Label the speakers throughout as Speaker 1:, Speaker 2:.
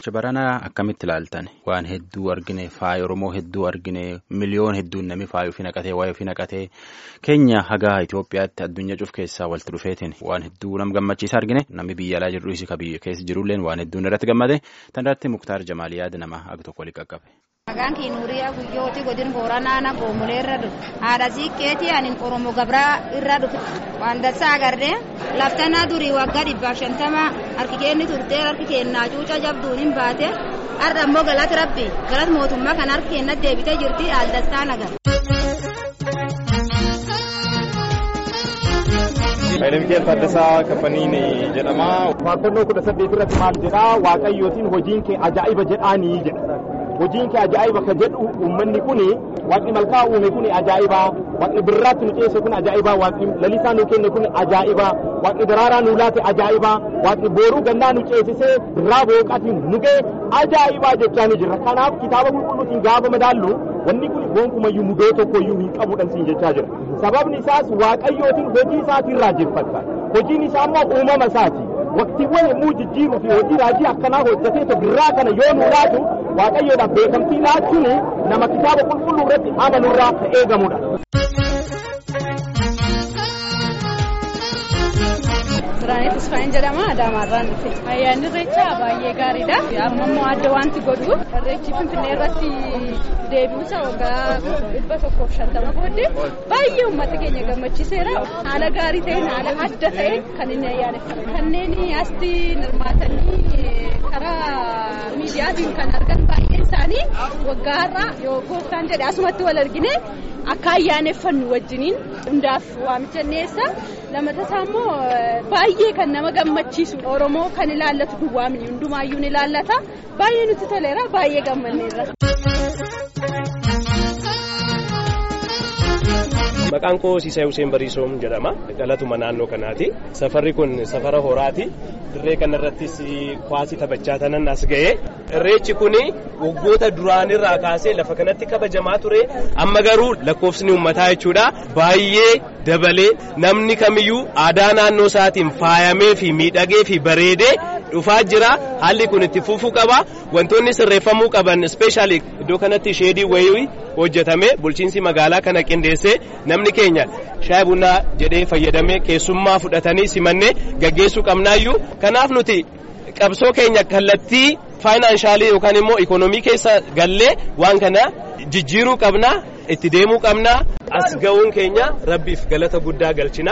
Speaker 1: Irreecha baranaa akkamitti ilaaltan waan hedduu argine faaya Oromoo hedduu argine miliyoon hedduun namni faaya ofii naqatee waa'ee ofii naqatee keenya hagaa Itoophiyaatti addunyaa cuf keessaa walitti dhufeetiin waan hedduu nam gammachiisa argine namni biyya alaa jirru isii biyya keessa jirulleen waan hedduun irratti gammade tan irratti Muktaar Jamaal yaada nama ag tokko waliin qaqqabe.
Speaker 2: Maqaan kee Nuuriyaa Guyyooti godin Booranaana Goomulee irra dhufe. Haadha siiqqeetii ani Oromoo Gabraa irra dhufe. Waan dassaa agarree laftanaa durii waggaa dhibbaaf shantama harki keenni turtee harki keennaa cuuca jabduun hin baate har'a immoo galata rabbi galata mootummaa kan harki keennatti deebitee jirti haal dassaan agarra.
Speaker 3: Hayilamikiyaa Taaddasaa Kaffaniin jedhama. Faarfannoo kudha saddeet irratti maal jedhaa Waaqayyootiin hojiin kee ajaa'iba jedhaanii jedha. Hojiin kee ajaa'iba ka jedhu uummanni kuni waaqni malkaa uume kuni ajaa'iba waaqni birraatti nu ceese kun ajaa'iba waaqni lalisaa nu kenne kun ajaa'iba waaqni daraaraa nu laate ajaa'iba waaqni booruu gannaa nu ceesisee birraa booqaatiin nu ga'e ajaa'iba jechaa ni jirra. Kanaaf kitaaba qulqulluutiin gaafa madaallu wanni kun gonkumayyuu mudoo tokkoyyuu hin qabuudhaan siin jechaa jira. Sababni isaas waaqayyootiin hojii isaatiin raajeffata. Hojiin isaa immoo uumama isaati. Waqtiiwwan yommuu jijjiiruu fi hojii raajii akkanaa hojjetee birraa kana yoo nu laatu waaqayyoodhaaf beekamtii laachuun nama kitaaba qulqulluu irratti amanurraa ka eegamudha.
Speaker 4: Biraanee Tusfaayin jedhama Adaamaarraan dhufe. Ayyaanni irreechaa baay'ee gaariidha. Amma immoo adda wanti godhu irreechi Finfinnee irratti deebiinsa waggaa dhibba tokkoof shantama booddee baay'ee uummata keenya gammachiiseera. Haala gaarii ta'een haala adda ta'een kan inni ayyaaneffatu. Kanneen asii hirmaatanii karaa miidiyaatiin kan argan baay'een isaanii waggaa har'aa yoo gooftaan jedhe asumatti wal argine akka ayyaaneffannu wajjiniin hundaaf waamicha dhiyeessa. Lammataa immoo baay'ee kan nama gammachiisu Oromoo kan ilaallatu duwwaa miti hundumaayyuu ni ilaallata. Baay'ee nutti toleera baay'ee gammanneerra.
Speaker 5: Maqaan koo Siisee Hussein Bariisoom jedhama. Dhalatuma naannoo kanaati. Safarri kun safara horaati. Dirree kanarrattis kwaasii taphachaa tanan as ga'e. Irreechi kun waggoota duraanirraa kaasee lafa kanatti kabajamaa ture. Amma garuu lakkoofsni uummataa jechuudha. Baay'ee dabalee namni kamiyyuu aadaa naannoo isaatiin faayamee fi miidhagee fi bareedee dhufaa jira. Haalli kun itti fufuu qaba. Wantoonni sirreeffamuu qaban ispeeshaalii iddoo kanatti sheedii wayii hojjetame bulchiinsi magaalaa kana qindeessee namni keenya shaayii bunaa jedhee fayyadamee keessummaa fudhatanii simannee gaggeessuu qabnaayyuu kanaaf nuti qabsoo keenya kallattii faayinaansaalii yookaan immoo ikoonoomii keessa gallee waan kana jijjiiruu qabna itti deemuu qabna as ga'uun keenya rabbiif galata guddaa galchina.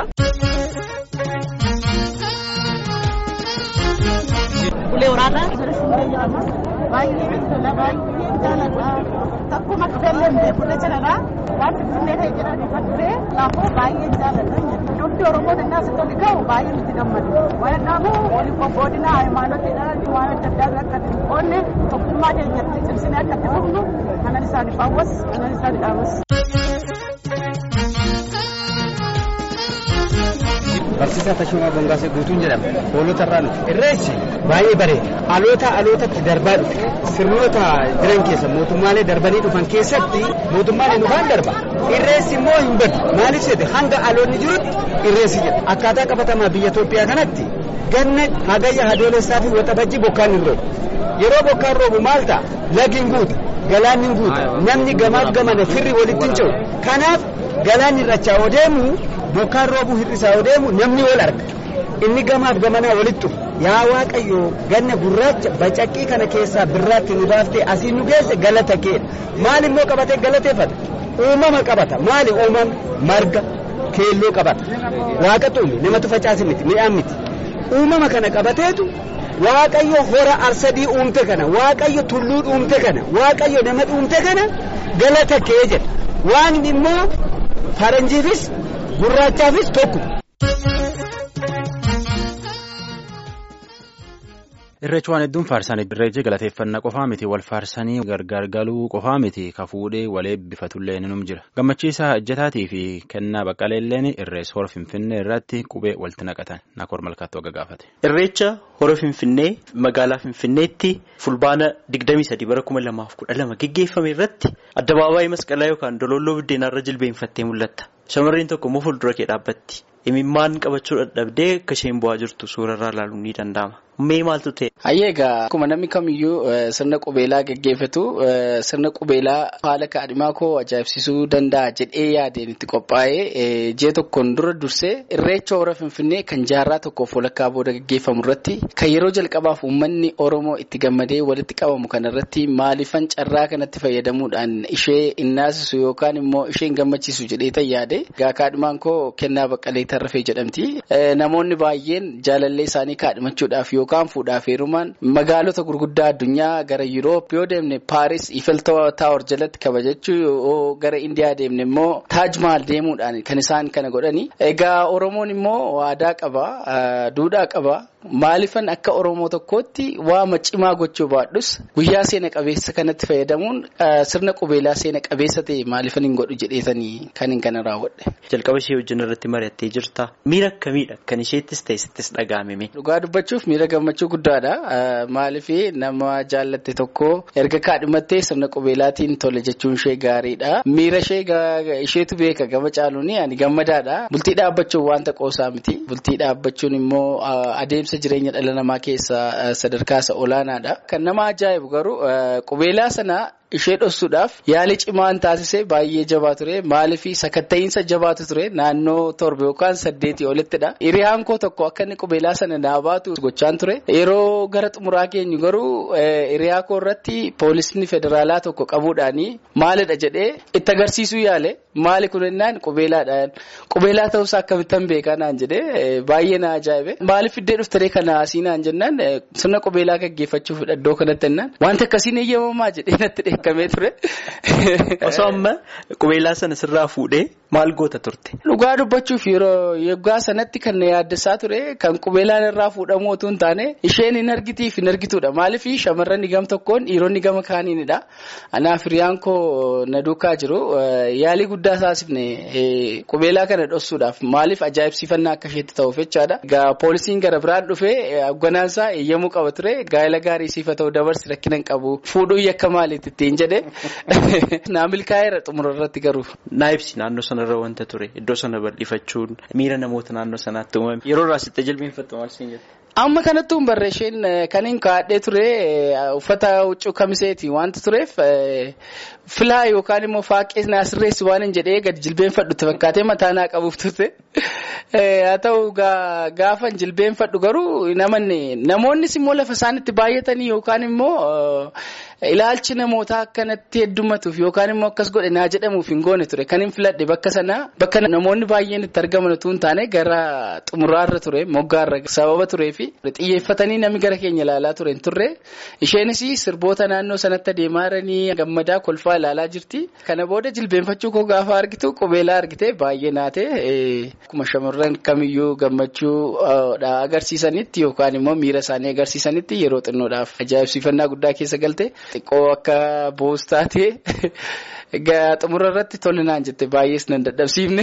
Speaker 6: Ulee waraanaa baay'ee tola baay'ee jaaladha. Takkuma dhufeellee hin beeku jechuudha. Waan finfinnee ta'e jedhan ifa ture laafoo baay'ee jaaladha. Dubbi Oromoo innaa asitti oli ga'u baay'ee nutti gammadu. Waan dhaabu waliin qophoodina hayimaanotiidhaan waan adda addaa akka itti qoonne tokkummaa keenyatti cimsinee akka itti dhufnu kanan isaaniif hawwas kanan isaaniif dhaamas.
Speaker 7: Barsiisaa Tashumaa Bongaasee Guutuun jedhama. Hoolota irraa dhufe. Irreechi baay'ee bareeda. Aloota alootatti darbaa dhufe. Sirnoota jiran keessa mootummaalee darbanii dhufan keessatti mootummaalee dhufan darba. Irreessi immoo hin badu. Maaliif jedhe hanga aloonni jirutti irreessi jedha. Akkaataa qabatamaa biyya Itoophiyaa kanatti ganna hagayya hadoolessaa fi waxabajji bokkaan hin roobu. Yeroo bokkaan roobu maal ta'a? Lagi hin guutu. Galaanni hin guutu. Namni gamaaf gamana firri walitti hin ce'u. Kanaaf galaanni irrachaa odeemu bokkaan roobuu hir'isaa odeemu namni wal arga inni gamaaf gamanaa walitti dhufu yaa waaqayyo ganna gurraacha bacaqqii kana keessaa birraatti nu baaftee asii nu geesse galata kee maal immoo qabatee galateeffata uumama qabata maali uumama marga keelloo qabata waaqa xuumi namatu facaase miti midhaan miti uumama kana qabateetu waaqayyo hora arsadii uumte kana waaqayyo tulluu uumte kana waaqayyo nama uumte kana galata kee jedha waaqni immoo faranjiifis gurraachaafis tokko.
Speaker 1: Irreechi waan hedduun faarsan irreechi galateeffannaa qofaa miti wal faarsanii gargar galuu qofaa miti ka fuudhee wal eebbifatullee ni jira gammachiisaa ejjetaatii fi kennaa baqqaleelleen irrees hora finfinnee irratti qubee walitti naqatan nakoor malkaattuu aga gaafate.
Speaker 8: Irreecha hora Finfinnee magaalaa Finfinneetti fulbaana 23 bara 2012 geggeeffame irratti addabaabaayii masqalaa yookaan dololloo biddeenaarra jilbeenfattee mul'atta. Shamarreen tokko immoo fuuldura kee dhaabbatti. Imimmaan qabachuu dadhabdee akka isheen bu'aa jirtu suurarraa ilaaluun ni danda'ama. Mee maaltu ta'e?
Speaker 9: Hayyee egaa akkuma namni kamiyyuu sirna qubeelaa geggeeffatu sirna qubeelaa haala kaadhimaa koo ajaa'ibsiisuu danda'a jedhee yaadeen itti qophaa'ee ji'a tokkoon dura dursee irreecha hora finfinnee kan jaarraa tokkoof walakkaa booda geggeeffamu irratti kan yeroo jalqabaaf uummanni Oromoo itti gammadee walitti qabamu kana irratti maaliifan carraa kanatti fayyadamuudhaan ishee innaasisu yookaan immoo isheen gammachiisu jedhee yaade egaa kaadhimaan koo kennaa baqqalee tarrafee jedhamti. Namoonni baay'een jaalallee isaanii kaadhimachuudhaaf yookaan fuudhaaf heerumaan magaalota gurguddaa addunyaa gara Yuroop yoo deemne Paaris Ifel Taawor jalatti kabajachuu yoo gara Indiyaa deemne immoo Taaj Mahal deemuudhaan kan isaan kana godhani. Egaa Oromoon immoo aadaa qaba, duudhaa qaba. Maaliifan akka Oromoo tokkootti waama cimaa gochuu baadhus guyyaa seena qabeessa kanatti fayyadamuun sirna qubeelaa seena qabeessa ta'e maaliifan hin godhu jedheetanii kan hin kana raawwadhe.
Speaker 8: Jalqaba ishee wajjin irratti mari'attee jirta. Miira akkamiidha? Kan isheettis ta'e sittis dhaga'ame.
Speaker 9: Dhugaa dubbachuuf miira gammachuu guddaadha. Maaliif nama jaallatte tokko erga kaadhimattee sirna qubeelaatiin tole jechuun ishee gaariidha. Miira ishee isheetu beeka gama caaluun ani gammadaadha. Bultii dhaabbachuun wanta qoosaa miti. Bultii dhaabbachuun immoo adeemsa jireenya dhala namaa keessaa sadarkaa isa olaanaadha. Kan nama ajaa'ibu garuu qubeelaa sana ishee dhoksuudhaaf yaali cimaan taasise baay'ee jabaa ture maaliif sakatta'iinsa jabaatu ture naannoo torba yookaan saddeetii olittidha. Hiriyaan koo tokko akka inni qubeelaa sana naa baatu gochaan ture. Yeroo gara xumuraa keenyu garuu hiriyaa koo irratti poolisni federaalaa tokko qabuudhaani maalidha jedhee itti agarsiisuu yaale maali kun jennaan qubeelaadhaan qubeelaa ta'uusaa akkamittan beekaa naan jedhee baay'ee na ajaa'ibe. Maaliif iddee dhuftaree kana asii naan jennaan sirna qubeelaa gaggeeffachuuf iddoo kanatti jennaan wanta akkasiin eeyyamamaa jedhee natti dheekkamee ture.
Speaker 8: Osoo amma qubeelaa sana sirraa fuudhee maal goota turte?
Speaker 9: Dhugaa dubbachuuf yeroo yeggaa sanatti kan na yaaddessaa ture kan qubeelaan irraa fuudhamu otoo hin taane isheen hin argitiif hin argitudha. Maaliif shamarran gama tokkoon dhiironni gama kaaniinidha. Anaaf hiriyaan koo na duukaa jiru yaalii guddaa taasifne qubeelaa kana dhoksuudhaaf maaliif ajaa'ibsiifannaa akka isheetti ta'uuf jechaadha. Egaa poolisiin gara biraan dhufee hogganaansaa eeyyamuu qaba ture gaa'ela gaarii siifa ta'u dabarsi rakkina hin qabu fuudhuu yakka maaliitti ittiin jedhe naa milkaa'eera xumura irratti garuu.
Speaker 8: Naa ibsi naannoo sanarra wanta ture iddoo sana bal'ifachuun miira namoota naannoo sanaatti uumame yeroo irraa sitte jilbeenfattu maal siin jette?
Speaker 9: Amma kanatti hin barreesheen kan hin kaadhee ture uffata huccuu kamiseeti wanta tureef filaa yookaan immoo faaqee naa sirreessi waan hin jedhee gadi jilbeenfadhutti fakkaatee mataa naa qabuuf turte. Haa ta'u gaafa jilbeenfadhu garuu namoonnis immoo lafa isaanitti baay'atanii yookaan immoo ilaalchi namootaa akkanatti heddumatuuf yookaan immoo akkas godhe naa jedhamuuf hin goone ture kan hin filadhe bakka sanaa bakka namoonni baay'een itti argaman utuu hin taane gara xumuraarra ture moggaarra sababa turee fi xiyyeeffatanii namni gara keenya ilaalaa ture hin turre isheenis sirboota naannoo sanatti adeemaa jiranii gammadaa kolfaa ilaalaa jirti kana booda jilbeenfachuu koo gaafa argitu qubeelaa argite baay'ee naate akkuma shamarran kamiyyuu gammachuu agarsiisanitti yookaan immoo miira isaanii agarsiisanitti yeroo xinnoodhaaf ajaa'ibsiifannaa guddaa keessa galte. Xiqqoo akka boos taatee egaa xumura irratti tolinaan jette baay'ees nan dadhabsiifne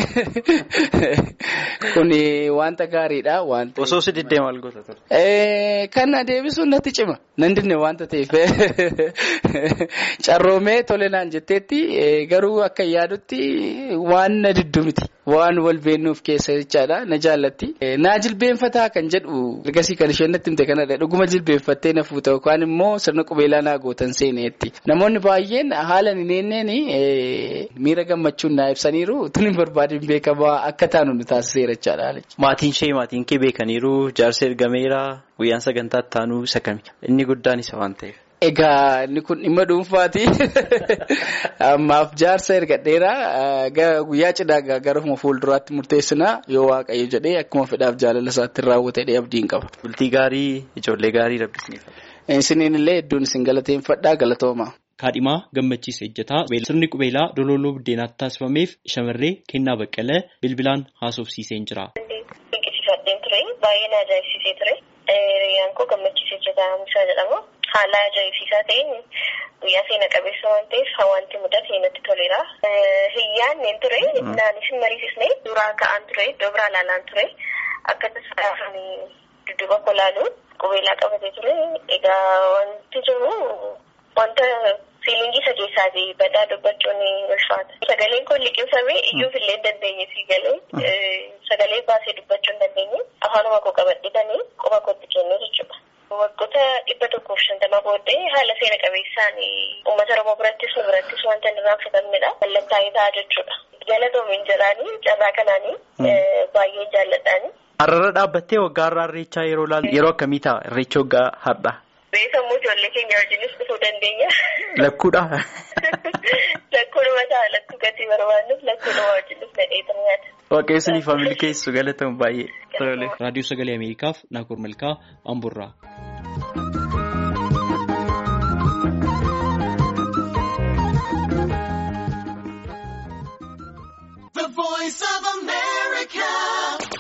Speaker 9: kun wanta gaariidha.
Speaker 8: Osoo si diddee maal goota ture?
Speaker 9: Kan deebisuun natti cima nan dinne wanta ta'eef carroomee tolinaan jetteetti garuu akka yaadutti waan na diddu miti. Waan wal beennuuf keessa jechaadha na jaallatti. Naa jilbeenfataa kan jedhu ergasii kan isheen natti himte kanadha dhuguma jilbeenfattee na fuuta yookaan immoo sirna qubeelaa naa gootan seeneetti. Namoonni baay'een haala hin eenneen miira gammachuun naa ibsaniiru tun hin barbaadin beekamaa akka taanu nu taasiseera jechaadha.
Speaker 8: Maatiin ishee maatiin kee beekaniiru jaarsa ergameera guyyaan sagantaa taanuu isa kami inni guddaan isa waan ta'eef.
Speaker 9: Egaa inni kun dhimma dhuunfaati. Ammaaf jaarsa ergadheera guyyaa cidhaa garuma fuulduraatti murteessina yoo waaqayyo jedhee akkuma fedhaaf jaalala isaatti raawwatee abdiin qaba.
Speaker 8: Bultii gaarii ijoollee gaarii rabbisneef.
Speaker 9: Isiniin illee hedduun isin galateeffadhaa galatooma.
Speaker 8: Kaadhimaa gammachiisa ejjataa sirni qubeelaa dololoo buddeenaatti taasifameef shamarree kennaa baqqalee bilbilaan haasofsiiseen jira.
Speaker 10: Dinqisiifadheen ture baay'ee na ajaa'ibsiisee ture. Riyyaan koo gammachiisa ejjataa Hamisaa jedhama. Haala ajaa'ibsiisaa ta'een guyyaa seena qabeessa waan ta'eef wanti mudate natti toleera. Hiyyaan neen ture naanis hin mariisisne suuraa ka'aan ture iddoo biraa ilaalaan ture akka tasaa dudduuba kolaalu qubeelaa qabatee ture. Egaa wanti jiru wanta fiilingii isa keessaati badaa dubbachuun ulfaata. Sagaleen kun liqimsamee iyyuuf illee hin dandeenye sii galee sagalee baasee dubbachuu hin dandeenye afaanuma koo qabadhitanii quba kootti kennuu jechuudha. Waggoota dhibba tokkoof shantama booddee haala seena qabeessaan uummata Oromoo birattis nu birattis wanta hin irraanfatamnedha. Mallattaa'ee ta'a jechuudha. Galatoomiin jiraanii carraa kanaanii baay'ee jaalladhaani.
Speaker 8: Har'arra dhaabbattee waggaa har'aa irreechaa yeroo ilaaltu yeroo akkamii ta'a irreecha waggaa har'aa?
Speaker 10: Beekamuu ijoollee keenya wajjinis dhufuu dandeenya.
Speaker 8: Lakkuudha.
Speaker 10: Lakkuudhuma ta'a lakkuu gatii barbaannuuf lakkuudhuma wajjinis nadheetan nyaata.
Speaker 8: Waaqayyoon faamilii keessu galatamu baay'ee.
Speaker 11: Raadiyoo Sagalee Ameerikaaf Naakoor Malkaa Amburraa.
Speaker 12: The voice of America.